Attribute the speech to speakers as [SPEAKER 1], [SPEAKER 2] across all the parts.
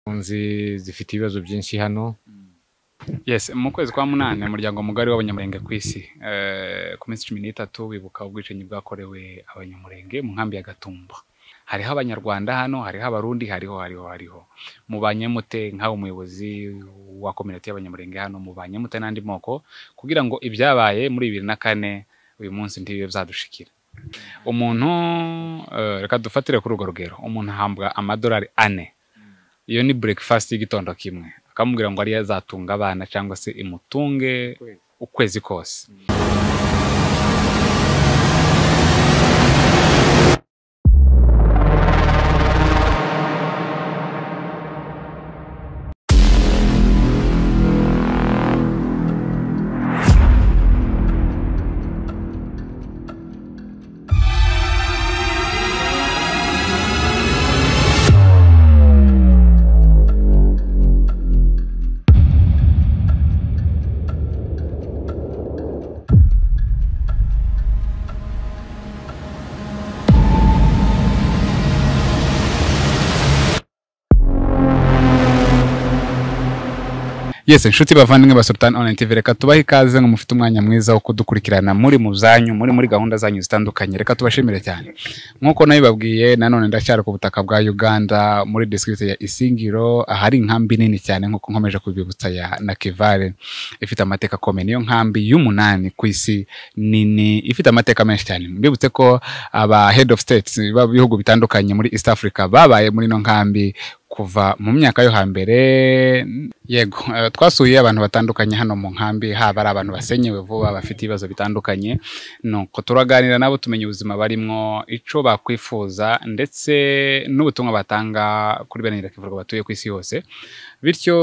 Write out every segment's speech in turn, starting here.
[SPEAKER 1] impunzi zifite ibibazo byinshi hano
[SPEAKER 2] Yes mu kwezi kwa munani umuryango mugari w'abanyamurenge ku isi eh, ku minsi cumi n'itatu bibuka ubwicanyi bwakorewe abanyamurenge mu nkambi ya Gatumba hariho abanyarwanda hano hariho abarundi hariho hariho hariho mubanye mute nk'aho umuyobozi wa kominati y'abanyamurenge hano mubanye mute n'andi moko kugira ngo ibyabaye muri bibiri na kane uyu munsi ntibibe byadushikira umuntu eh, reka dufatire kuri urwo rugero umuntu ahambwa amadolari ane iyo ni breakfast y'igitondo kimwe akamubwira ngo ariyo azatunga abana cyangwa se imutunge ukwezi kose yes inshuti bavandimwe ba sultan online tv reka tubahe ikaze ngo mufite umwanya mwiza wo kudukurikirana muri mu zanyu muri muri gahunda zanyu zitandukanye reka tubashimire cyane nk'uko nabibabwiye nanone ndacyari ku butaka bwa uganda muri district ya isingiro ahari inkambi nini cyane nk'uko nkomeje kubibutsa ya nakivale ifite amateka akomeye niyo nkambi y'umunani ku isi nini ifite amateka menshi cyane mbibutse ko aba head of states b'ibihugu bitandukanye muri east africa babaye muri ino nkambi kuva mu myaka yo hambere yego eh, twasuye abantu batandukanye hano mu nkambi haba ari abantu basenyewe vuba bafite ibibazo bitandukanye nuko turaganira nabo tumenya ubuzima barimwo ico bakwifuza ndetse n'ubutumwa batanga kuri bene nyirakivuga batuye ku isi yose bityo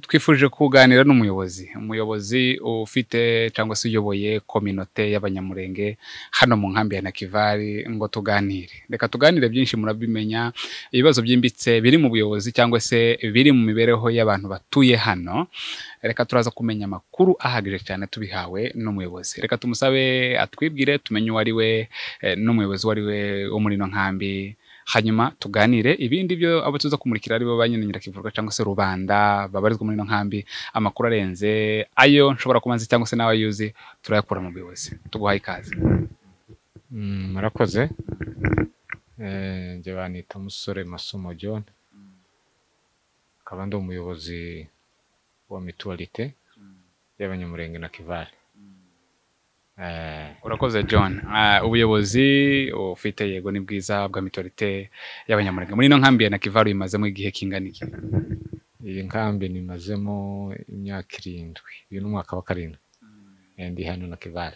[SPEAKER 2] twifuje kuganira n'umuyobozi umuyobozi ufite cyangwa se uyoboye kominote y'abanyamurenge hano mu nkambi ya nakivari ngo tuganire reka tuganire byinshi murabimenya ibibazo byimbitse biri mu buyobozi cyangwa se biri mu mibereho y'abantu batuye hano reka turaza kumenya amakuru ahagije cyane tubihawe n'umuyobozi reka tumusabe atwibwire tumenye uwo ari we eh, n'umuyobozi uwo ari we wo muri ino nkambi hanyuma tuganire ibindi byo abo tuza kumurikira ari bo ba nyine nyirakivuga cyangwa se rubanda babarizwa muri ino nkambi amakuru arenze ayo nshobora kuba nzi cyangwa se nawe yuzi turayakura mu buyobozi tuguhaye ikaze
[SPEAKER 1] Mm, murakoze Eh, njye banita musore masomo john akaba ndi umuyobozi wa mituwarite y'abanyamurenge na kivale Eh,
[SPEAKER 2] urakoze john Ah, ubuyobozi ufite yego ni bwiza bwa mitorite y'abanyamurenge muri ino nkambi ya nakivaru imazemo igihe kingana iki
[SPEAKER 1] iyi nkambi nimazemo imyaka irindwi uyu ni umwaka wa karindwi Eh, ndi hano na kivale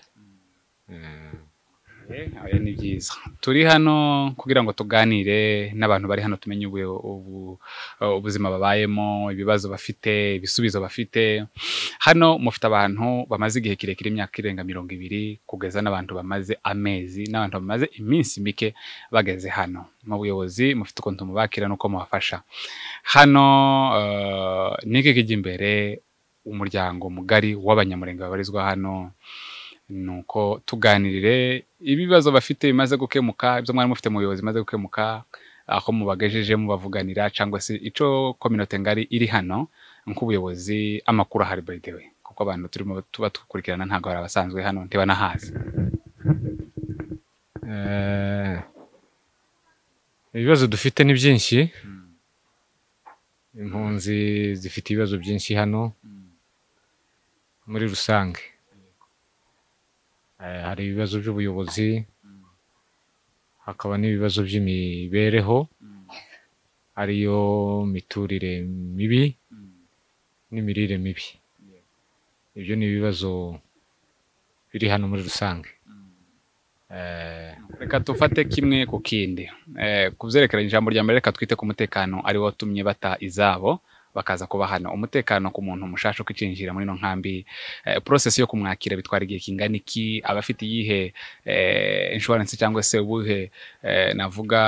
[SPEAKER 1] Eh,
[SPEAKER 2] oya ni byiza turi hano kugira ngo tuganire n'abantu bari hano tumenye ubu- ubu- ubuzima babayemo ibibazo bafite ibisubizo bafite hano mufite abantu bamaze igihe kirekire imyaka irenga mirongo ibiri kugeza n'abantu bamaze amezi n'abantu bamaze iminsi mike bageze hano mu buyobozi mufite ukuntu mubakira n'uko mubafasha hano eh, ni iki kijya imbere umuryango mugari w'abanyamurenge babarizwa hano ni uko tuganirire ibibazo bafite bimaze gukemuka ibyo mwari mufite mu buyobozi bimaze gukemuka aho mubagejeje mubavuganira cyangwa se icyo kominote ngari iri hano nk'ubuyobozi amakuru ahari by the way kuko abantu turimo tuba dukurikirana ntabwo hari abasanzwe hano ntibanahazi
[SPEAKER 1] Eh, ibibazo dufite ni byinshi impunzi zifite ibibazo byinshi hano muri rusange Eh, hari ibibazo by'ubuyobozi hakaba n'ibibazo by'imibereho ariyo miturire mibi n'imirire mibi ibyo ni ibibazo biri hano muri rusange Eh,
[SPEAKER 2] reka tufate kimwe ku kindi Eh, ku byerekeranye ijambo rya mbere reka twite ku mutekano ari wo watumye bata izabo bakaza kuba hano umutekano ku muntu mushasha ukicinjira muri ino nkambi eh, process yo kumwakira bitwara igihe kingana iki aba afite iyihe eh, insurance cyangwa se ubuhe eh, navuga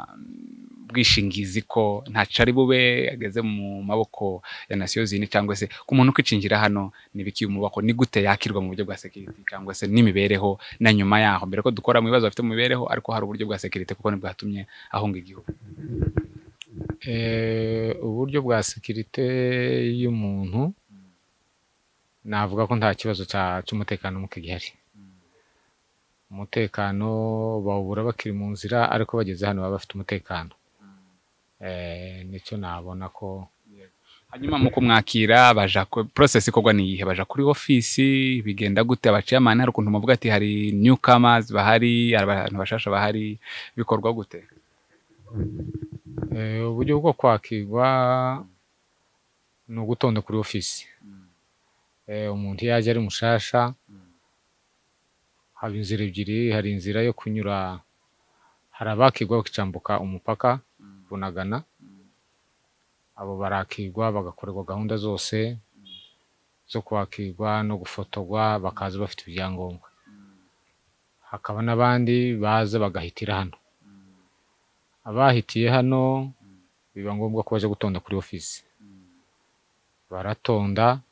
[SPEAKER 2] mm, bwishingizi ko ntaco ari bube ageze mu maboko ya nasiyo zindi cyangwa se ku muntu ukicinjira hano nibiki umubako ni gute yakirwa mu buryo bwa security cyangwa se n'imibereho na nyuma yaho mbere ko dukora mu bibazo bafite mu mibereho ariko hari uburyo bwa sekirite kuko ntibwatumye ahunga igihugu
[SPEAKER 1] Eh, uburyo bwa sekirite y'umuntu navuga ko nta kibazo cya- cy'umutekano muke gihari umutekano bawubura bakiri mu nzira ariko bageze hano baba bafite umutekano Eh, nicyo nabona ko
[SPEAKER 2] hanyuma mu kumwakira baja ku- process ikorwa ni iyihe baja kuri ofisi bigenda gute abaciyamani hari ukuntu muvuga ati hari newcomers bahari hari abantu bashasha bahari bikorwa gute
[SPEAKER 1] Eh, uburyo bwo kwakirwa ni ugutonda kuri ofisi Eh, umuntu iyo aje ari mushasha haba inzira ebyiri hari inzira yo kunyura hari abakirwa bakicambuka umupaka bunagana abo barakirwa bagakorerwa gahunda zose zo kwakirwa no gufotorwa bakaza bafite ibyangombwa hakaba n'abandi baza bagahitira hano abahitiye hano biba ngombwa ko baje gutonda kuri ofisi baratonda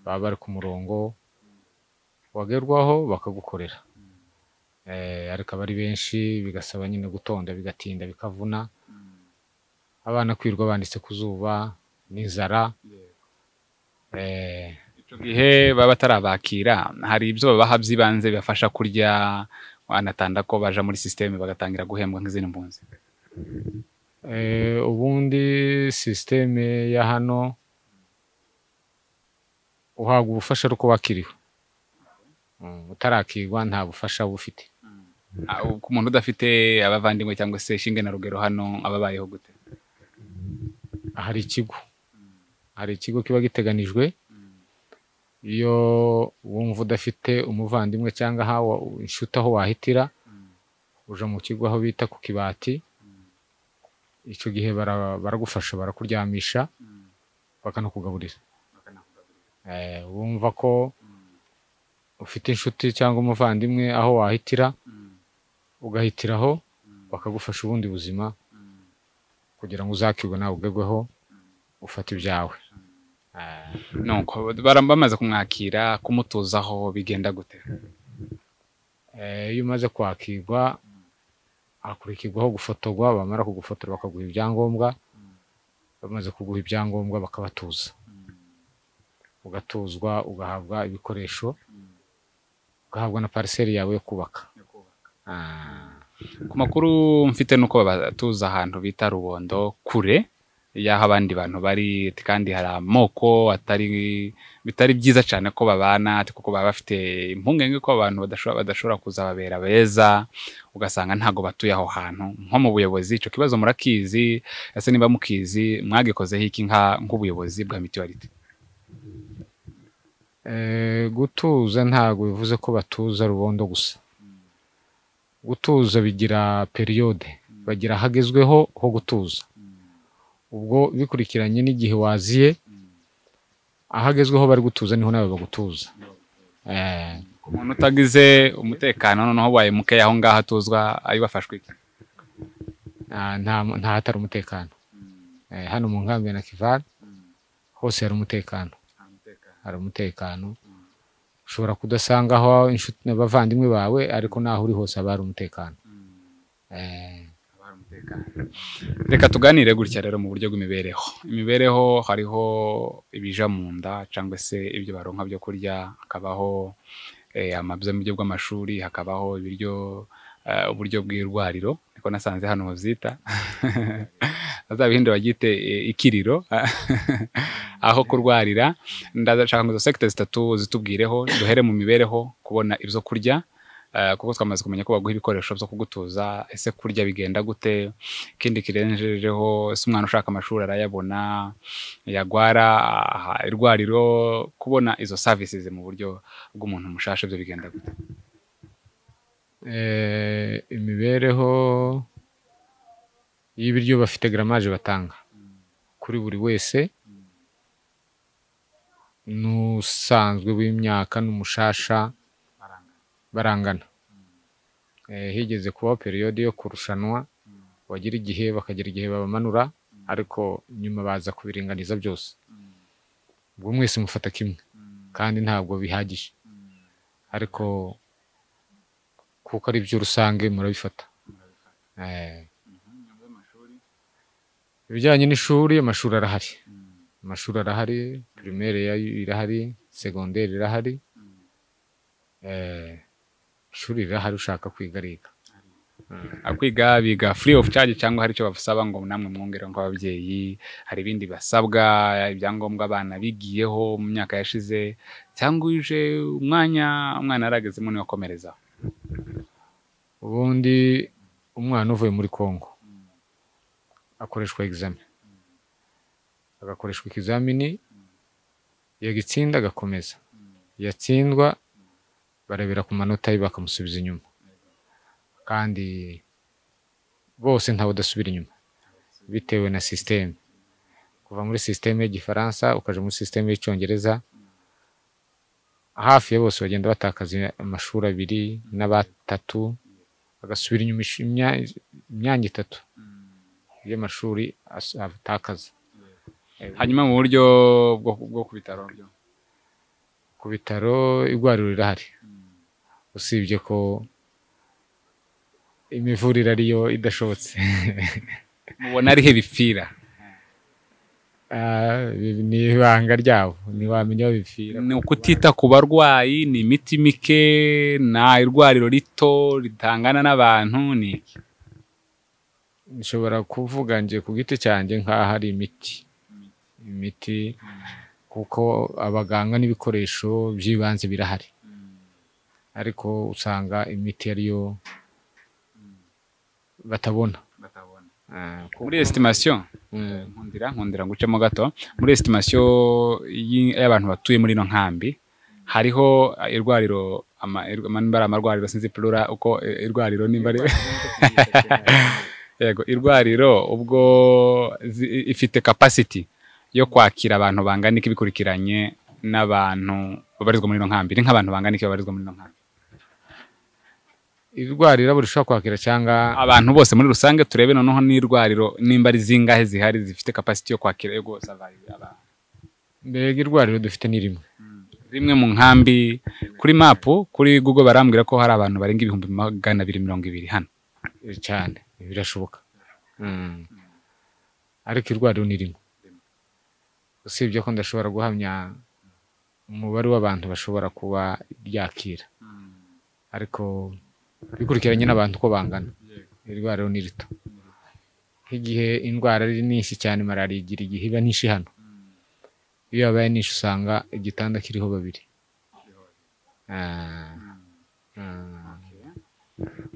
[SPEAKER 1] baba bari ku murongo wagerwaho bakagukorera Eh, ariko aba ari benshi bigasaba nyine gutonda bigatinda bikavuna abana kwirirwa banditse ku zuba n'inzara Eh,
[SPEAKER 2] icyo gihe baba batarabakira hari ibyo babaha by'ibanze bibafasha kurya wanatanda ko baja muri sisiteme bagatangira guhembwa nk'izindi mpunzi
[SPEAKER 1] Eh, ubundi sisiteme ya hano uhabwa ubufasha ari uko wakiriwe Mm, utarakirwa nta bufasha uba ufite
[SPEAKER 2] Ah, ku muntu udafite abavandimwe cyangwa se shinge na rugero hano ababayeho gute
[SPEAKER 1] hari ikigo hari ikigo kiba giteganijwe iyo wumva udafite umuvandimwe cyangwa aho wa- inshuti aho wahitira uja mu kigo aho bita ku kibati icyo gihe bara- baragufasha barakuryamisha bakanakugaburira Eh, wumva ko ufite inshuti cyangwa umuvandimwe aho wahitira ugahitiraho bakagufasha ubundi buzima kugira ngo uzakirwe nawe ugerweho ufate ibyawe Eh,
[SPEAKER 2] nuko bara- bamaze kumwakira kumutuzaho bigenda gute
[SPEAKER 1] Eh, iyo umaze kwakirwa hakurikirwaho gufotorwa bamara kugufotora bakaguha ibyangombwa bamaze kuguha ibyangombwa bakabatuza ugatuzwa ugahabwa ibikoresho ugahabwa na pariseri yawe yo kubaka Ah,
[SPEAKER 2] ku makuru mfite nuko babatuza ahantu bita rubondo kure y'aho abandi bantu bari ati kandi hari amoko atari bitari byiza cyane ko babana ati kuko baba bafite impungenge ko abantu badashobora badashobora kuzababera beza ugasanga ntago batuye aho hantu nko mu buyobozi icyo kibazo murakizi ese niba mukizi mwagikozeho iki nka nk'ubuyobozi bwa mituwariti
[SPEAKER 1] eh, gutuza ntabwo bivuze ko batuza rubondo gusa gutuza bigira periyode bagira ahagezweho ho gutuza ubwo bikurikiranye n'igihe waziye ahagezweho bari gutuza niho nawe bagutuza Eh,
[SPEAKER 2] umuntu utagize umutekano noneho waye mukeya aho ngaho atuzwa ayo bafashwe iki
[SPEAKER 1] nta- nta- nta hatari umutekano Eh, hano mu nkambi ya nakivale hose hari umutekano hari umutekano ushobora kudasanga aho inshuti n'abavandimwe bawe ariko naho uri hose haba hari umutekano Eh,
[SPEAKER 2] reka tuganire gutya rero mu buryo bw'imibereho imibereho hariho ibija mu nda cyangwa se ibyo baronka byo kurya hakabaho eh, amabyo mu buryo bw'amashuri hakabaho ibiryo eh, uburyo bw'irwariro niko nasanze hano bazita azabihindura bagite eh, ikiriro aho kurwarira ndashaka ngo izo sekite zitatu zitubwireho duhere mu mibereho kubona ibyo kurya eh, kuko twamaze kumenya ko baguha ibikoresho byo kugutuza ese kurya bigenda gute ikindi kirenjejeho ese umwana ushaka amashuri arayabona yagwara aha, irwariro kubona izo services mu buryo bw'umuntu mushasha ibyo bigenda gute
[SPEAKER 1] eh, imibereho y'ibiryo bafite garamaje batanga kuri buri wese n'usanzwe w'imyaka n'umushasha barangana Eh, higeze kubaho periyode yo kurushanwa bagira igihe bakagira igihe babamanura ariko nyuma baza kubiringaniza byose ubwo mwese mufata kimwe kandi ntabwo bihagije ariko kuko ari byo rusange murabifata Eh, ibijyanye n'ishuri amashuri arahari amashuri arahari primaire yayo irahari segonderi irahari eh, ishuri rirahari ushaka kwiga ariga
[SPEAKER 2] kwiga biga free of charge cyangwa hari icyo basaba ngo namwe mwongereho nk'ababyeyi hari ibindi basabwa ibyangombwa abana bigiyeho mu myaka yashize cyangwa uje umwanya umwana yaragezemo niwe akomerezaho
[SPEAKER 1] ubundi umwana uvuye muri congo akoreshwa egizamini agakoreshwa ikizamini yagitsinda agakomeza yatsindwa barebera ku manota ye bakamusubiza inyuma kandi bose ntawe udasubira inyuma bitewe na sisiteme kuva muri sisiteme y'igifaransa ukaja muri sisiteme y'icyongereza hafi ya bose bagenda batakaza amashuri abiri n'abatatu bagasubira inyuma ish- imya- imyanya itatu y'amashuri as- atakaza
[SPEAKER 2] hanyuma mu buryo bwo bwo ku bitaro byo
[SPEAKER 1] ku bitaro igwariro rirahari usibye ko imivurire ariyo idashobotse
[SPEAKER 2] mubona ariho bipfira
[SPEAKER 1] Ah, ibi ni ibanga ryabo ntiwamenya aho bipfira
[SPEAKER 2] ni ukutita ku barwayi ni imiti mike nta irwariro rito ritangana n'abantu ni iki
[SPEAKER 1] nshobora kuvuga nje ku giti cyanjye nk'aho ari imiti imiti kuko abaganga n'ibikoresho by'ibanze birahari ariko usanga imiti ariyo batabona Ah, ku-
[SPEAKER 2] muri esitimasiyo
[SPEAKER 1] Mm.
[SPEAKER 2] nkundira nkundira ngucemo gato muri esitimasiyo yi- y'abantu batuye muri ino nkambi hariho eh, irwariro ama- ir- ama- nimba ari amarwariro sinzi plura uko eh, irwariro nimba ari yego irwariro ubwo zi- ifite kapasiti yo kwakira abantu bangana iki bikurikiranye n'abantu babarizwa muri ino nkambi ni nk'abantu bangana iki babarizwa muri ino nkambi
[SPEAKER 1] irwarira buri ushobora kwakira cyangwa
[SPEAKER 2] abantu bose muri rusange turebe noneho n'irwariro nimba ari zingahe zihari zifite kapasiti yo kwakira yo guhoza abantu
[SPEAKER 1] mbega irwariro dufite ni rimwe
[SPEAKER 2] rimwe mu nkambi kuri mapu kuri google barambwira ko hari abantu barenga ibihumbi magana abiri mirongo ibiri hano
[SPEAKER 1] cyane birashoboka Mm. ariko irwariro ni rimwe usibye ko ndashobora guhamya umubare w'abantu bashobora kuba ryakira ariko bikurikiranye n'abantu uko bangana irwariro ni rito nk'igihe indwara ari nyinshi cyane malariya igira igihe iba nyinshi hano iyo yabaye nyinshi usanga igitanda kiriho babiri Ah. Ah.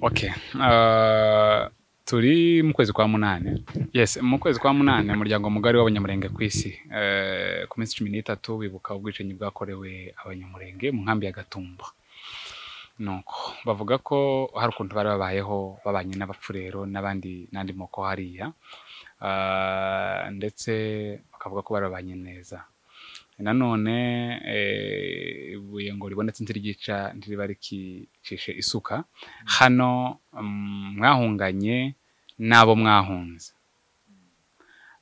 [SPEAKER 2] okay uh, turi mu kwezi kwa munani yes mu kwezi kwa munani umuryango mugari w'abanyamurenge ku isi uh, ku minsi cumi n'itatu bibuka ubwicanyi bwakorewe abanyamurenge mu nkambi ya gatumba nuko bavuga ko hari ukuntu bari babayeho babanye n'abapfurero n'abandi n'andi moko hariya uh, ndetse bakavuga ko barabanye neza nanone eh, ibuye ngo ribonetse ntiryica ntiriba rikicishe isuka hano mm, mwahunganye n'abo mwahunze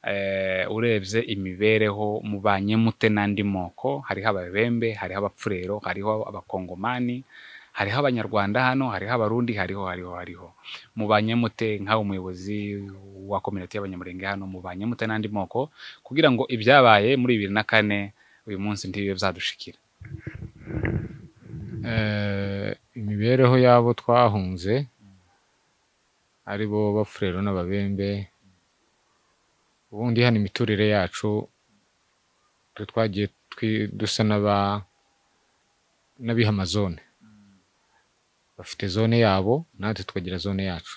[SPEAKER 2] Eh, urebye imibereho mubanye mute n'andi moko hariho ababembe hariho abapfurero hariho abakongomani hariho abanyarwanda hano hariho abarundi hariho hariho hariho mubanye mute nk'aho umuyobozi wa kominoti y'abanyamurenge hano mubanye mute n'andi moko kugira ngo ibyabaye muri bibiri na kane uyu munsi ntibibe byadushikira
[SPEAKER 1] Eh, imibereho y'abo twahunze ari bo bafurero n'ababembe ubundi hano imiturire yacu twe twagiye twi- dusa n'aba n'abiha amazone bafite zone yabo natwe tukagira zone yacu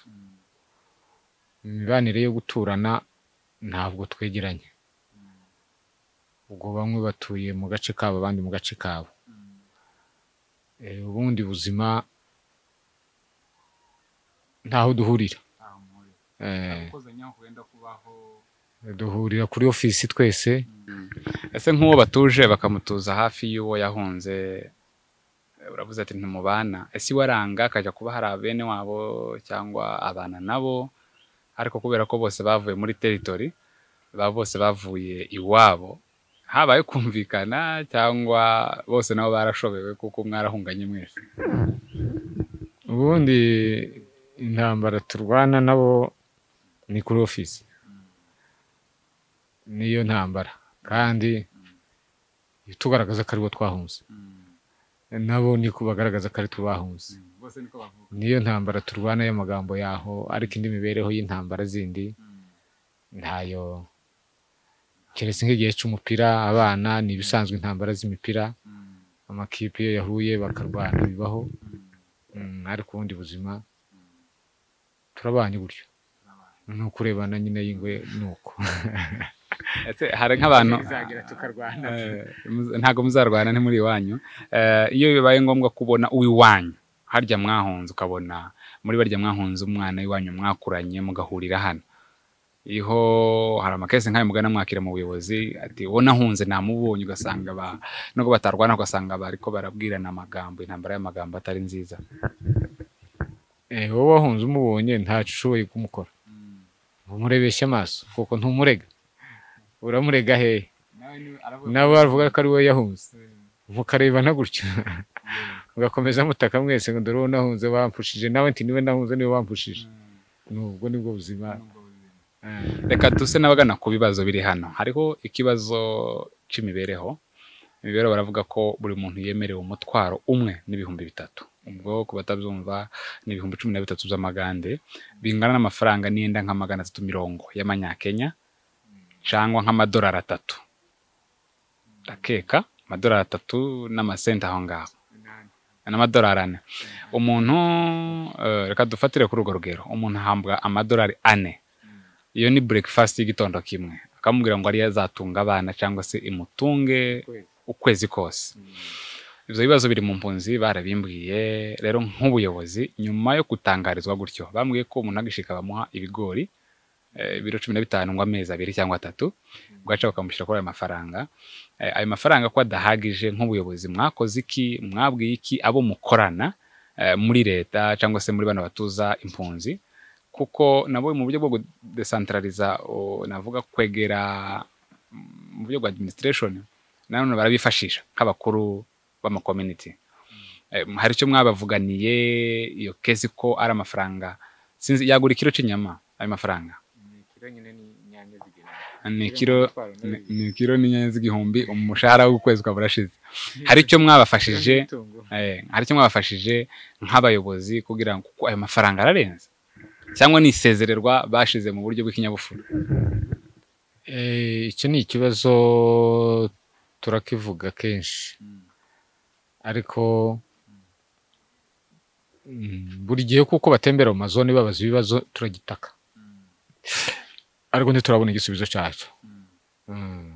[SPEAKER 1] imibanire yo guturana ntabwo twegeranye ubwo bamwe batuye mu gace kabo abandi mu gace kabo Eh, ubundi buzima ntaho duhurira Eh, duhurira kuri ofisi twese
[SPEAKER 2] ese nk'uwo batuje bakamutuza hafi y'uwo yahunze eh, uravuze ati ntimubana ese iwaranga akajya kuba hari abene wabo cyangwa abana nabo ariko kubera ko bose bavuye muri teritori ba bose bavuye iwabo habaye kumvikana cyangwa bose nabo barashobewe kuko mwarahunganye mwese
[SPEAKER 1] ubundi intambara turwana nabo ni kuri ofisi niyo ntambara kandi tugaragaza ko aribo twahunze nabo niko bagaragaza ko ari twe bahunze
[SPEAKER 2] bose niko bavuga
[SPEAKER 1] niyo ntambara turwana y'amagambo yaho ariko indi mibereho y'intambara zindi ntayo keretse nk'igihe cy'umupira abana ni ibisanzwe intambara z'imipira amakipe iyo yahuye bakarwana bibaho Mm, ariko ubundi buzima turabanye gutyo ni ukurebana nyine y'ingwe ni uko
[SPEAKER 2] Ese hari nk'abantu
[SPEAKER 1] bizagira tukarwana
[SPEAKER 2] eh, muz- ntabwo muzarwana ntimuri iwanyu Eh, iyo bibaye ngombwa kubona uw'iwanyu harya mwahunze ukabona muri barya mwahunze umwana w'iwanyu mwakuranye mugahurira hano iho hari amakesi nk'ayo mugana mwakira mu buyobozi ati uwo nahunze namubonye ugasanga ba- nubwo batarwana ugasanga bariko barabwirana amagambo intambara y'amagambo atari nziza
[SPEAKER 1] Eh, wowe wahunze umubonye ntacyo ushoboye kumukora umurebesha amaso kuko ntumurega uramurega hehe nawe bavuga ko ari wowe yahunze mukarebana gutyo mugakomeza mutaka mwese ngo dore uwo nahunze wampushije nawe nti niwe nahunze niwe wampushije nubwo nibwo buzima Eh.
[SPEAKER 2] reka tuse n'abagana ku bibazo biri hano hariho ikibazo cy'imibereho imibereho baravuga ko buri muntu yemerewe umutwaro umwe n'ibihumbi bitatu ubwo ku batabyumva ni ibihumbi cumi na bitatu by'amagande bingana n'amafaranga n'iyenda nka magana atatu mirongo y'amanyakenya cyangwa nk'amadolari atatu ndakeka amadolari atatu n'amasenti aho ngaho n'amadolari ane umuntu eh, reka dufatire kuri urwo rugero umuntu ahabwa amadolari ane iyo ni breakfast y'igitondo kimwe akamubwira ngo ariyo azatunga abana cyangwa se imutunge ukwezi kose ibyo bibazo biri mu mpunzi barabimbwiye rero nk'ubuyobozi nyuma yo gutangarizwa gutyo bambwiye ko umuntu agishika bamuha ibigori eh, ibiro cumi na bitanu ngo amezi abiri cyangwa atatu bwaca bakamushyira kuri ayo mafaranga Eh, ayo mafaranga ko adahagije nk'ubuyobozi mwakoze iki mwabwiye iki abo mukorana eh, muri leta cyangwa se muri bano batuza impunzi kuko nabo mu buryo bwo kudesantarariza navuga kwegera mm, mu buryo bwa administration nanone barabifashisha nk'abakuru b'amakominiti hari icyo mwabavuganiye iyo kesi ko ari amafaranga sinzi yagura ikiro cy'inyama ayo mafaranga ni ikiro ni- ni ikiro n'inyanya z'igihumbi umushahara w'ukwezi ukaba urashize hari icyo mwabafashije Eh, hari icyo mwabafashije nk'abayobozi kugira ngo kuko ayo mafaranga ararenze cyangwa ni isezererwa bashize mu buryo bw'ikinyabupfura
[SPEAKER 1] Eh, icyo ni ikibazo turakivuga kenshi ariko mm, buri gihe kuko batembera mu mazone babaza ibibazo turagitaka ariko ntiturabona igisubizo cyacyo Mm.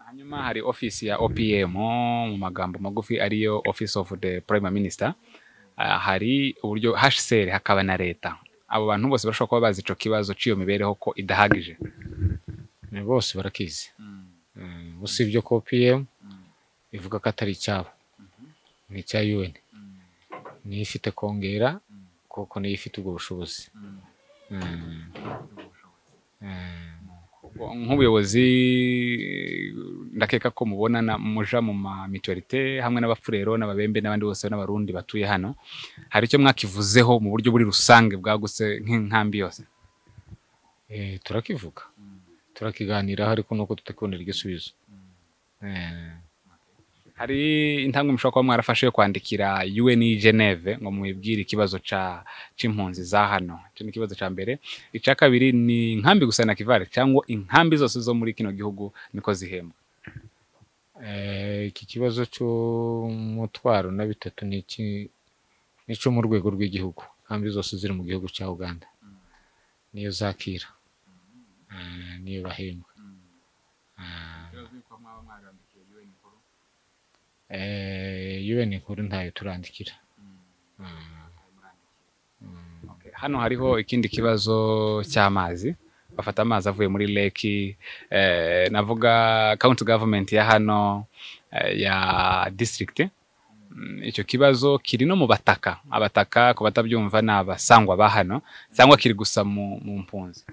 [SPEAKER 2] hanyuma hari ofisi ya opm mu magambo magufi ariyo office of the prime minister Ah, hari uburyo hcr hakaba na leta abo bantu bose barashobora kuba bazi ico kibazo cy'iyo mibereho ko idahagije
[SPEAKER 1] Eh, bose barakizi Mm, usibye ko pm ivuga ko atari icyabo ni icya un niyo ifite kongera kuko niyo ifite ubwo bushobozi Mm. Mm.
[SPEAKER 2] nk'ubuyobozi ndakeka ko mubonana muja mu ma mituwarite hamwe n'abafurero n'ababembe n'abandi bose n'abarundi batuye hano hari icyo mwakivuzeho mu buryo buri rusange bwagutse nk'inkambi yose
[SPEAKER 1] Eh, turakivuga turakiganiraho ariko nuko tutakibonera igisubizo Eh,
[SPEAKER 2] hari intambwe mushobora kuba mwarafashe yo kwandikira UN i Geneve ngo mubibwire ikibazo ca c'impunzi za hano icyo ni ikibazo ca mbere ica kabiri ni inkambi gusa na kivare cyangwa inkambi zose zo muri kino gihugu niko zihembwa
[SPEAKER 1] eh, iki kibazo cy'umutwaro na bitatu ni iki- ni icyo mu rwego rw'igihugu kambi zose ziri mu gihugu cya uganda niyo zakira Eh, niyo bahembwa Eh, eh, un nkuru ntayo turandikira
[SPEAKER 2] Okay, hano hariho ikindi kibazo cy'amazi bafata amazi avuye muri leki eh, navuga county government ya hano eh, ya district Mm, icyo kibazo kiri no mu bataka abataka ku batabyumva ni abasangwa ba hano cyangwa kiri gusa mu, mu mpunzi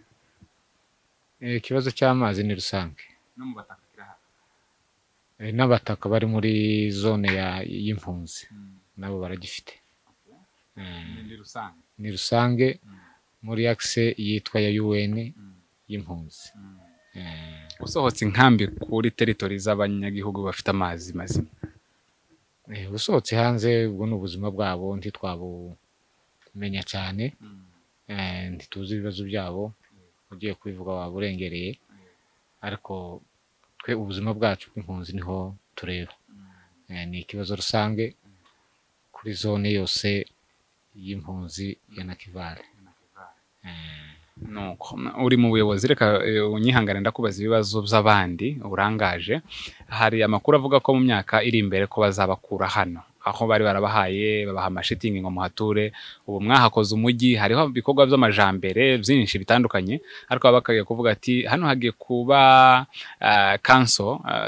[SPEAKER 1] Eh, ikibazo cy'amazi ni rusange
[SPEAKER 2] no mu bataka kirahari
[SPEAKER 1] Eh, n'abataka bari muri zone ya- y'impunzi nabo baragifite Eh,
[SPEAKER 2] ni rusange
[SPEAKER 1] ni rusange muri akise yitwa ya UN y'impunzi
[SPEAKER 2] Mm.
[SPEAKER 1] Eh,
[SPEAKER 2] usohotse inkambi kuri teritori z'abanyagihugu bafite amazi mazima
[SPEAKER 1] eh, usohotse hanze ubwo ni ubuzima bwabo ntitwabumenya cyane Eh, ntituzi ibibazo byabo ugiye kubivuga waba urengereye ariko twe ubuzima bwacu bw'impunzi niho tureba Eh, ni ikibazo rusange kuri zone yose y'impunzi ya nakivale Eh,
[SPEAKER 2] nuko uri mu buyobozi reka eh, unyihangane ndakubaza ibibazo by'abandi urangaje hari amakuru avuga ko mu myaka iri imbere ko bazabakura hano aho bari barabahaye babaha amashitingi ngo muhature ubu mwahakoze umujyi hariho ibikorwa by'amajambere byinshi bitandukanye ariko baba bakagiye kuvuga ati hano hagiye kuba kanso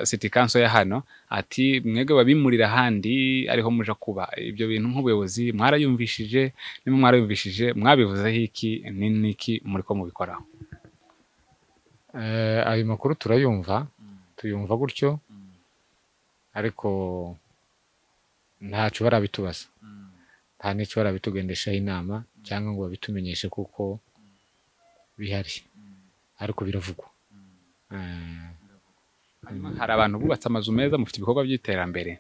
[SPEAKER 2] siti kanso ya hano ati mwebwe babimurira ahandi ariho muja kuba ibyo bintu nk'ubuyobozi mwarayumvishije niba mwarayumvishije mwabivuzeho iki ni n'iki muri ko mubikoraho
[SPEAKER 1] eh, ayo makuru turayumva tuyumva gutyo ariko ntacyo barabitubaza nta n'icyo barabitugendeshaho inama cyangwa ngo babitumenyeshe kuko bihari ariko biravugwa Eh,
[SPEAKER 2] Hanyuma hari abantu bubatse amazu meza mufite ibikorwa by'iterambere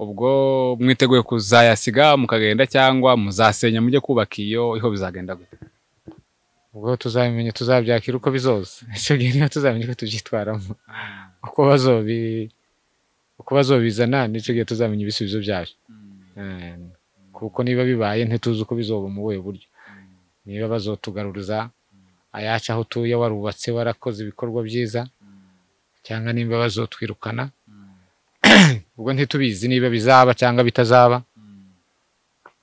[SPEAKER 2] ubwo mwiteguye kuzayasiga mukagenda cyangwa muzasenya mujye kubaka iyo iho bizagenda gute
[SPEAKER 1] ubwo tuzabimenya tuzabyakira uko bizoza icyo gihe niba tuzamenya uko tubyitwaramo uko bazobi uko bazobizana nicyo gihe tuzamenya ibisubizo byabyo Eh, kuko niba bibaye ntituzi uko bizoba mu buhe buryo niba bazotugaruriza ayacu aho utuye warubatse warakoze ibikorwa byiza cyangwa niba bazotwirukana ubwo ntitubizi niba bizaba cyangwa bitazaba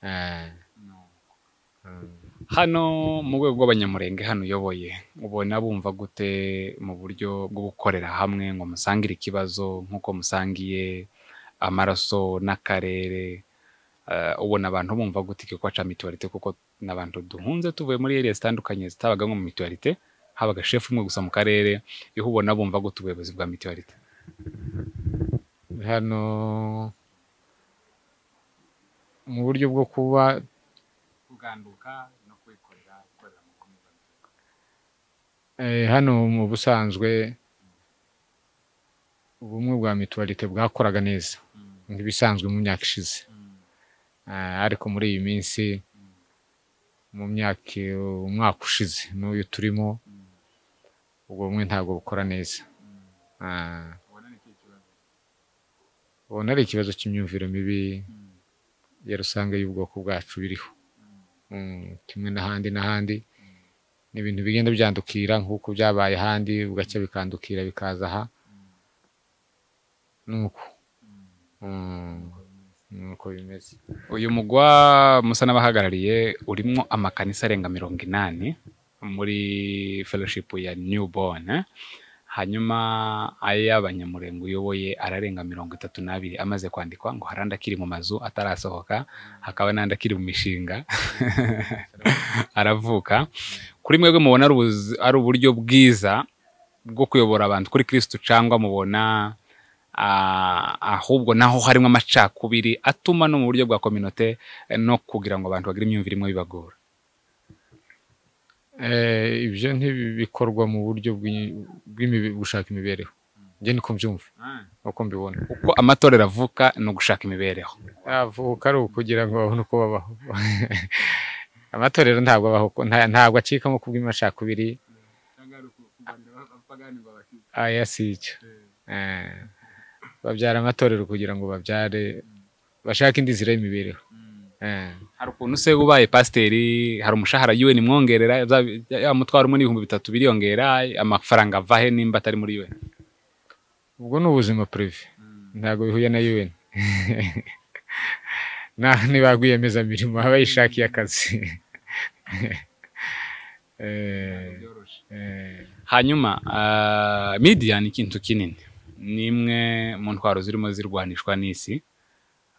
[SPEAKER 1] Eh,
[SPEAKER 2] hano mu rwego rw'abanyamurenge hano uyoboye ubona bumva gute mu buryo bwo gukorera hamwe ngo musangire ikibazo nk'uko musangiye amaraso n'akarere Eh, ubona abantu bumva gute igikorwa cya mituwarite kuko n'abantu duhunze tuvuye muri area zitandukanye zitabaga nko mu mituwarite habaga shefu umwe gusa mu karere iho ubona bumva gute ubuyobozi bwa mituwarite
[SPEAKER 1] hano mu buryo bwo kuba
[SPEAKER 2] kuganduka no kwikorera gukorera mu komeza
[SPEAKER 1] Eh, hano mu busanzwe ubumwe bwa mituwarite bwakoraga neza nk'ibisanzwe mu myaka ishize Eh, ariko muri iyi minsi mu myaka umwaka ushize n'uyu turimo ubwo bumwe ntabwo bukora neza Eh,
[SPEAKER 2] ubona ni ikibazo
[SPEAKER 1] ubona ari ikibazo cy'imyumvire mibi ya rusange y'ubwoko bwacu biriho Mm, kimwe n'ahandi n'ahandi ni ibintu bigenda byandukira nk'uko byabaye ahandi bugacya bikandukira bikaza aha nuko Mm, nuko bimeze
[SPEAKER 2] uyu mugwa musa n'abahagarariye urimo amakanisa arenga mirongo inani muri fellowship ya newborn eh? hanyuma ay'abanyamurenge uyoboye ararenga mirongo itatu n'abiri amaze kwandikwa ngo hari andi akiri mu mazu atarasohoka hakaba n'andi akiri mu mishinga aravuka kuri mwebwe mubona ari ubuzi- ari uburyo bwiza bwo kuyobora abantu kuri kirisitu cyangwa mubona ah, ahubwo naho harimo amacakubiri atuma no mu buryo bwa kominote eh, no kugira ngo abantu bagire imyumvire imwe bibagora
[SPEAKER 1] Eh, ibyo ntibikorwa mu buryo bw'i- bw'imibe- gushaka imibereho njye niko mbyumva uko mbibona
[SPEAKER 2] uko amatorero avuka ni ugushaka imibereho
[SPEAKER 1] avuka ari ukugira ngo babone uko babaho amatorero ntabwo abaho uko- nta- ntabwo acikamo kubw'amacakubiri aya si icyo Eh, babyara amatorero kugira ngo babyare bashake indi nzira y'imibereho Eh,
[SPEAKER 2] hari ukuntu se ubaye pasiteri hari umushahara yiwe nimwongerera bya- ya mutwaro umwe n'ibihumbi bitatu biriyongera amafaranga ava he nimba atari muri UN
[SPEAKER 1] ubwo ni ubuzima purive ntabwo bihuye na UN naho niba rwiyemezamirimo aba yishakiye akazi Eh, eh,
[SPEAKER 2] hanyuma ah, media ni ikintu kinini ni imwe mu ntwaro zirimo zirwanishwa n'isi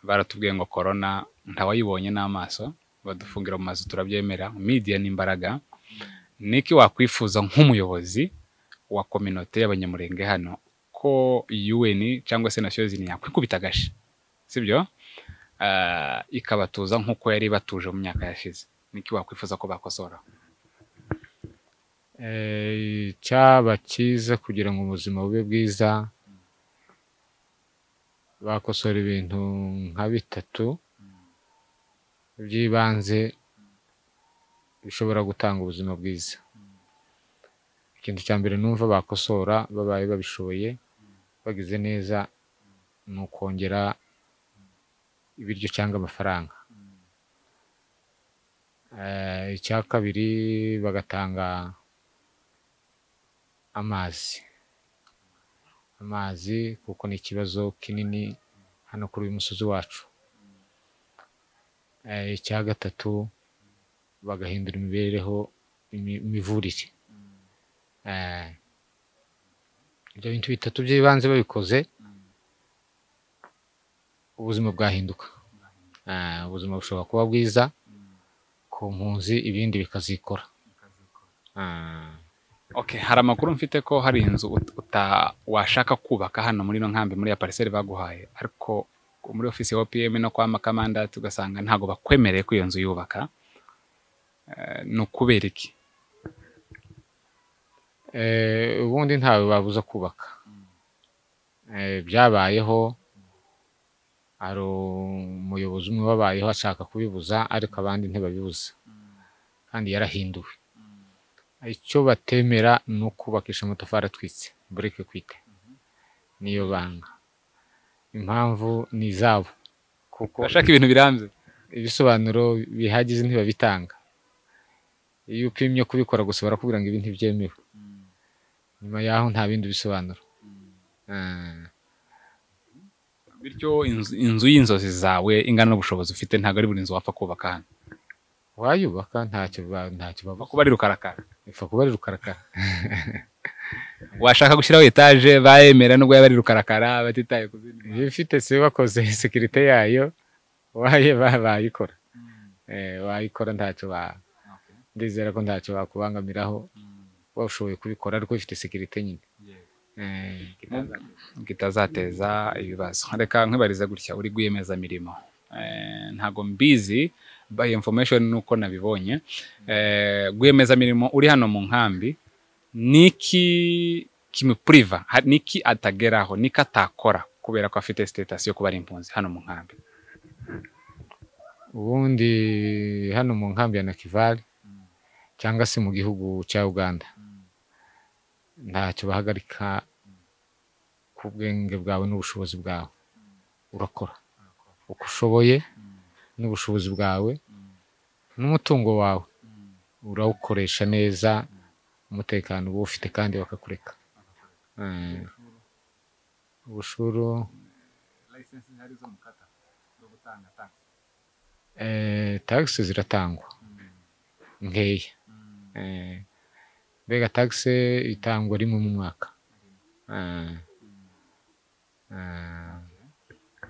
[SPEAKER 2] baratubwiye ngo korona ntawayibonye n'amaso badufungira mu mazu turabyemera media ni imbaraga niki wakwifuza nk'umuyobozi wa kominote y'abanyamurenge hano ko UN cyangwa se nasiyo zini yakwikubita agashi sibyo Ah, ikabatuza nk'uko yari batuje mu myaka yashize niki wakwifuza ko bakosora
[SPEAKER 1] Eh, cyaba cyiza kugira ngo ubuzima bube bwiza bakosora ibintu nka bitatu by'ibanze bishobora gutanga ubuzima bwiza ikintu cya mbere numva bakosora babaye babishoboye bagize neza ni ukongera ibiryo cyangwa amafaranga Eh, icya kabiri bagatanga amazi amazi kuko ni ikibazo kinini hano kuri uyu musozi wacu Eh, icya gatatu bagahindura imibereho imi- imivurire Eh, ibyo bintu bitatu by'ibanze babikoze ubuzima bwahinduka Eh, ubuzima bushobora kuba bwiza ku mpunzi ibindi bikazikora Ah.
[SPEAKER 2] Okay, hari amakuru mfite ko hari inzu ut- uta washaka kubaka hano muri ino nkambi muri ya parcelle baguhaye ariko muri ofisi ya OPM no kwa makamanda tugasanga ntago bakwemereye ko iyo nzu yubaka Eh, ni ukubera iki
[SPEAKER 1] Eh, ubundi ntawe babuza kubaka Eh, byabayeho hari umuyobozi umwe wabayeho ashaka kubibuza ariko abandi ntibabibuza kandi yarahinduwe icyo batemera ni ukubakisha amatafari atwitse bureke kwite niyo banga impamvu ni izabo kuko
[SPEAKER 2] bashaka ibintu birambye
[SPEAKER 1] ibisobanuro bihagize ntibabitanga iyo upimye kubikora gusa barakubwira ngo ibi ntibyemewe nyuma y'aho nta bindi bisobanuro Ah,
[SPEAKER 2] bityo inzu, inzu y'inzozi zawe ingana n'ubushobozi ufite ntago ari buri nzu wapfa kubaka hano
[SPEAKER 1] wayubaka ntacyo ba- ntacyo bavuga
[SPEAKER 2] kuba ari rukarakara
[SPEAKER 1] ipfa kuba ari rukarakara
[SPEAKER 2] washaka gushyiraho etaje bayemera nubwo yaba ari rukarakara batitaye ku zindi
[SPEAKER 1] iyo ifite se bakoze sekirite yayo waye ba- bayikora Eh, wayikora ntacyo ba ndizera ko ntacyo bakubangamiraho washoboye kubikora ariko ifite sekirite nyine Eh,
[SPEAKER 2] kitazateza ibibazo reka nkwibarize gutya uri rwiyemezamirimo Eh, ntago mbizi by information nuko nabibonye Eh, rwiyemezamirimo uri hano mu nkambi niki kimupuriva ha- niki atageraho niki atakora kubera ko afite status yo kuba ari impunzi hano mu nkambi
[SPEAKER 1] ubundi hano mu nkambi ya Nakivale cyangwa se mu gihugu cya Uganda ntacyo bahagarika ku bwenge bwawe n'ubushobozi bwawe urakora uko ushoboye n'ubushobozi bwawe n'umutungo wawe urawukoresha neza umutekano uba ufite kandi bakakureka Eh, ubushuru eh, tagisi ziratangwa nkeya Eh, mbega tagisi itangwa rimwe mu mwaka Eh, eh,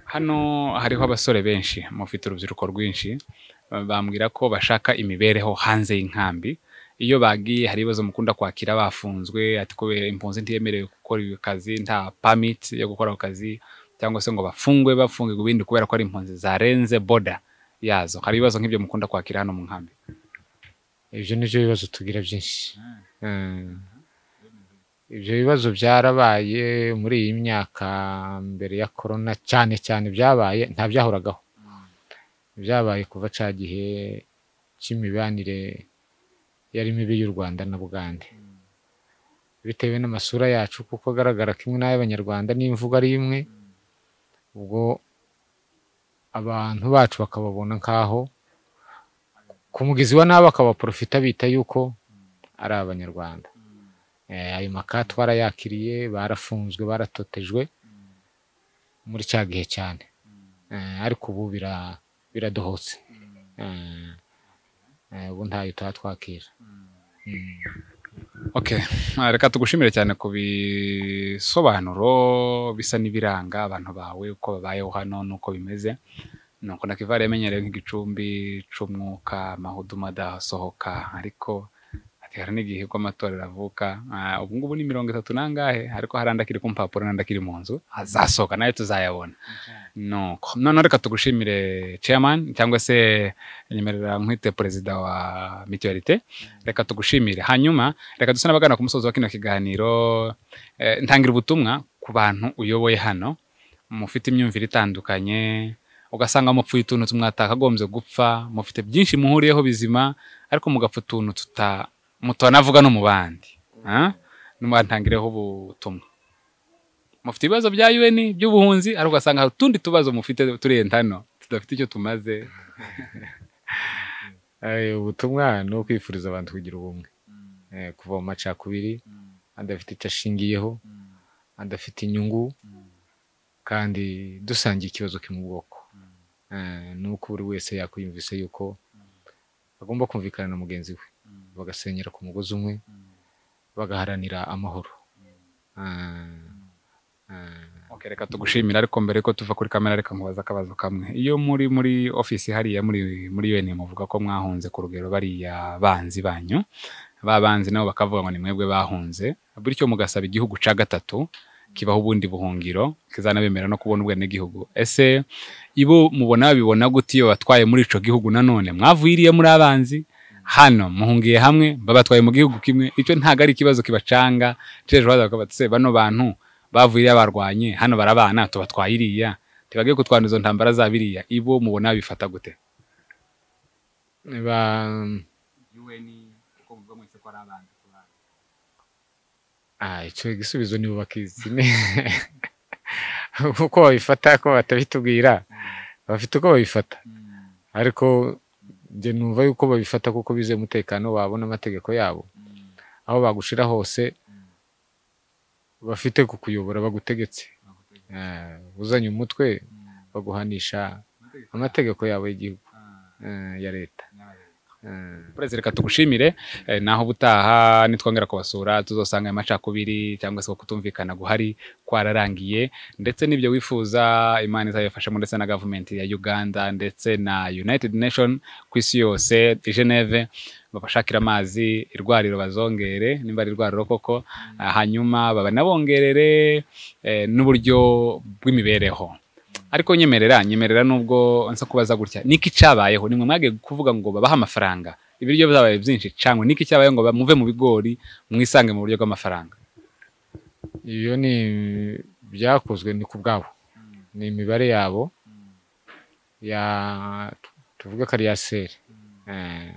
[SPEAKER 2] hano hariho abasore benshi mufite urubyiruko rwinshi bambwira ko bashaka imibereho hanze y'inkambi iyo bagiye hari ibibazo mukunda kwakira bafunzwe ati kubera impunzi ntiyemerewe gukora iyo kazi nta permit yo gukora ako kazi cyangwa se ngo bafungwe bafungirwe ibindi kubera ko ari impunzi zarenze boda yazo hari ibibazo nk'ibyo mukunda kwakira hano mu nkambi
[SPEAKER 1] ibyo ni byo bibazo tugira byinshi Eh, ibyo bibazo byarabaye muri iyi myaka mbere ya korona cyane cyane byabaye nta byahoragaho byabaye kuva cya gihe cy'imibanire yari mibi y'u rwanda na bugande bitewe n'amasura yacu kuko agaragara kimwe n'ay'abanyarwanda n'imvugo ari imwe ubwo abantu bacu bakababona nk'aho ku mugezi wa nabi akabaporofita bita yuko ari abanyarwanda Eh, ayo maka twarayakiriye barafunzwe baratotejwe muri cya gihe cyane Eh, ariko ubu bira- biradohotse Eh, eh, ubu ntayo tuba twakira Mm.
[SPEAKER 2] Okay, ah, reka tugushimire cyane ku bisobanuro bisa n'ibiranga abantu bawe uko babayeho hano n'uko bimeze nuko nakivara yamenyereye nk'igicumbi c'umwuka amahudu madasohoka ariko ati hari n'igihe ko amatorero avuka Ah, ubu ngubu ni mirongo itatu nangahe ariko hari andi akiri ku mpapuro n'andi akiri mu nzu azasohoka nayo tuzayabona nuko noneho reka tugushimire chairman cyangwa se nyemerera nkwite perezida wa mutualité reka tugushimire hanyuma reka duse n'abagana ku musozi wa kino kiganiro Eh, ntangira ubutumwa ku bantu uyoboye hano mufite imyumvire itandukanye ugasanga mupfuye utuntu mwatakagombye gupfa mufite byinshi muhuriyeho bizima ariko mugapfa utuntu tuta mutanavuga no mu bandi Ah? nimwantangireho ubutumwa mufite ibibazo bya UN by'ubuhunzi ariko ugasanga hari utundi tubazo mufite turenze hano tudafite icyo tumaze
[SPEAKER 1] Eh, ubutumwa ni ukwifuriza abantu kugira ubumwe Eh, kuva mu macakubiri adafite icyo ashingiyeho adafite inyungu kandi dusangiye ikibazo kimwe ubwoko Eh, ni uko buri wese yakwiyumvise yuko agomba kumvikana na mugenzi we bagasenyera ku mugozi umwe bagaharanira amahoro Eh, eh,
[SPEAKER 2] Okay, reka tugushimira ariko mbere ko tuva kuri kamera reka nkubaza akabazo kamwe iyo muri muri ofisi hariya muri muri UN muvuga ko mwahunze ku rugero bariya banzi banyu ba banzi nabo bakavuga ngo ni mwebwe bahunze bityo mugasaba igihugu ca gatatu kibaho ubundi buhungiro kizanabemera no kubona ubwene gihugu ese ibo mubona babibona gute iyo batwaye muri ico gihugu nanone mwavuye iriya muri abanzi hano muhungiye hamwe babatwaye mu gihugu kimwe icyo ntago ari ikibazo kibacanga cejo baza bakavuga bati, "Se, bano bantu bavuye iriya barwanye hano barabana tubatwaye iriya tibagiye kutwanduza ntambara za biriya ibo mubona bifata gute
[SPEAKER 1] ba- Ah, icyo igisubizo nibo bakizi uko babifata ko batabitubwira bafite uko babifata ariko njye numva yuko babifata kuko bizeye umutekano wabo n'amategeko yabo aho bagushira hose bafite kukuyobora bagutegetse Eh, uzanye umutwe baguhanisha amategeko yabo y'igihugu eh, ya leta Eh,
[SPEAKER 2] perezida reka tugushimire eh, naho ubutaha nitwongera kubasura tuzosanga amacakubiri cyangwa se ko kutumvikana guhari kwararangiye ndetse n'ibyo wifuza imana izabifashamo ndetse na gavumenti ya uganda ndetse na united nation ku isi yose i geneve babashakira amazi irwariro bazongere nimba ari irwariro koko ah, hanyuma babanabongerere eh, n'uburyo bw'imibereho ariko nyemerera nyemerera nubwo nsa kubaza gutya niki cyabayeho nimwe mwagiye kuvuga ngo babahe amafaranga ibiryo byabaye byinshi cyangwa niki cyabayeho ngo muve mu bigori mwisange mu buryo bw'amafaranga
[SPEAKER 1] iyo ni byakozwe ni ku bwabo ni imibare yabo ya tuvuge ko ari iya seri Eh,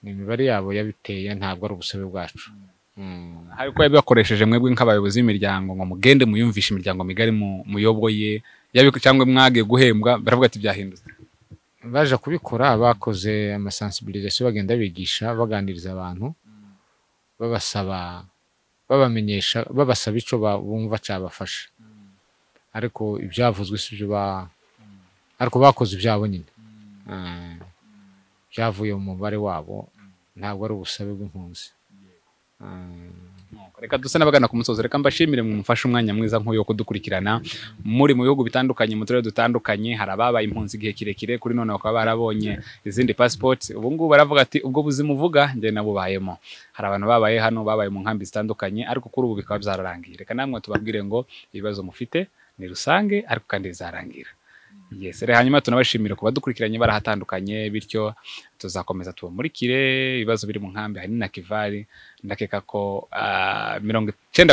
[SPEAKER 1] ni imibare yabo yabiteye ntabwo ari ubusabe bwacu Mm.
[SPEAKER 2] ariko yabakoresheje mwebwe nk'abayobozi b'imiryango ngo mugende muyumvishe imiryango migari mu- muyoboye yabi- cyangwa mwagiye guhembwa baravuga ati byahindutse
[SPEAKER 1] baje kubikora bakoze amasensibilisation bagenda bigisha baganiriza abantu babasaba babamenyesha babasaba icyo ba- bumva cyabafasha ariko ibyavuzwe si byo ba ariko bakoze ibyabo nyine Eh, byavuye mu mubare wabo ntabwo ari ubusabe bw'impunzi Eh,
[SPEAKER 2] reka dusa n'abagana ku musozi reka mbashimire mumufashe umwanya mwiza nk'uyu wo kudukurikirana muri mu bihugu bitandukanye mu turere dutandukanye hari ababaye impunzi igihe kirekire kuri none bakaba barabonye izindi pasipoti ubu ngubu baravuga ati ubwo buzima uvuga njye nabubayemo hari abantu babaye hano babaye mu nkambi zitandukanye ariko kuri ubu bikaba byararangiye reka namwe tubabwire ngo ibibazo mufite ni rusange ariko kandi bizarangira Yes, rero hanyuma tunabashimira kuba dukurikiranye barahatandukanye bityo tuzakomeza tubamurikire ibibazo biri mu nkambi hari na Kivari ndakeka ko ah, mirongo icyenda